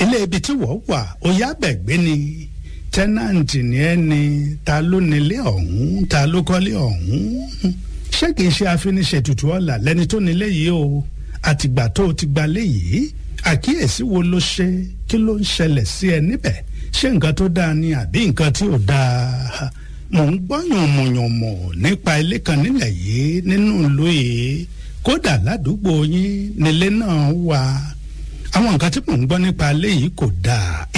ilé ibi tí wọ́n wà ó yá bẹ̀gbé ni tẹ́nàǹtì ni ẹ́ ni ta ló nílé ọ̀hún ta ló kọ́lé ọ̀hún ṣé kìí ṣe àfiniṣètùtù ọ̀la lẹ́ni tó nílé yìí o àtìgbà tó o ti gbalé yìí àkíyèsí wo ló ṣe kí ló ń ṣẹlẹ̀ sí ẹ níbẹ̀ ṣé nǹkan tó dáa ni àbí nǹkan tí ò dáa mò ń gbọ́ yànmùyànmù nípa ilé kan nílẹ̀ yìí nínú ìlú yìí kódà ládùúgbò yín nílé náà wà àwọn nǹkan tí mò ń gbọ́ nípa ilé yìí kò dáa